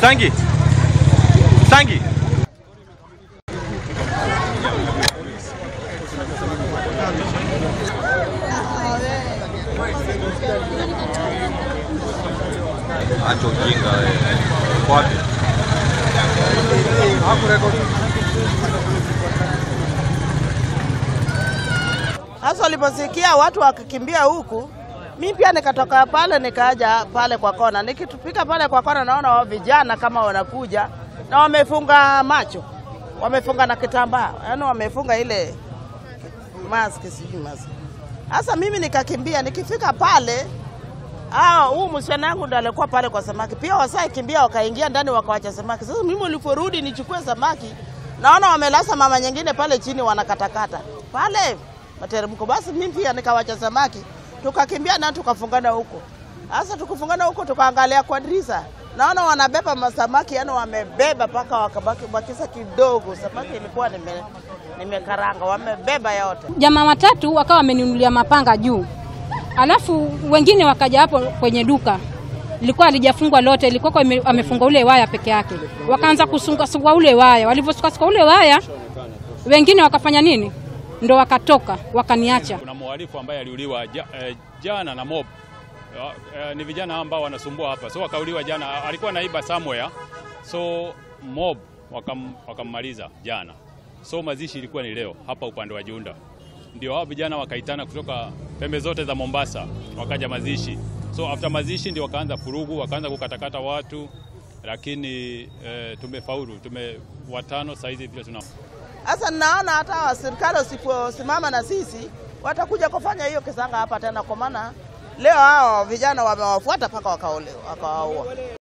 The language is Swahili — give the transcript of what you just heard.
Sangi. Sangi. Acha ujinga wewe. Wapi? Hasa waliposikia watu wakikimbia huku, mi pia nikatoka pale nikaja pale kwa kona. Nikitupika pale kwa kona, naona wa vijana kama wanakuja na wamefunga macho, wamefunga na kitambaa, yaani wamefunga ile mask, sijui mask. Sasa mimi nikakimbia, nikifika pale Ah, huu msichana wangu ndo alikuwa pale kwa samaki. Pia wasai kimbia wakaingia ndani wakawacha samaki. Sasa mimi niliporudi nichukue samaki, naona wamelasa mama nyingine pale chini wanakatakata. Pale materemko. Basi mimi pia nikawacha samaki. Tukakimbia na tukafungana huko. Sasa tukufungana huko tukaangalia kwa dirisha. Naona wanabeba masamaki, yani wamebeba paka wakabaki bakisa kidogo. Samaki ilikuwa nime nimekaranga, wamebeba yote. Jamaa watatu wakawa wameninunulia mapanga juu, alafu wengine wakaja hapo kwenye duka lilikuwa halijafungwa lote, ilikuwa kwa ime- amefunga ule waya peke yake. Wakaanza kusungasungua ule waya, walivyosukasuka ule waya, wengine wakafanya nini, ndo wakatoka wakaniacha. Kuna mhalifu ambaye aliuliwa ja, eh, jana na mob eh, eh, ni vijana ambao wanasumbua hapa, so wakauliwa jana. Alikuwa naiba somewhere, so mob wakam, wakammaliza jana. So mazishi ilikuwa ni leo hapa upande wa Junda, ndio hao vijana wakaitana kutoka pembe zote za Mombasa, wakaja mazishi. So after mazishi ndio wakaanza furugu, wakaanza kukatakata watu, lakini eh, tumefaulu, tume watano saizi vile tuna Sasa naona hata wa serikali usiposimama na sisi watakuja kufanya hiyo kisanga hapa tena, kwa maana leo hao vijana wamewafuata mpaka wakaolewa wakawaua.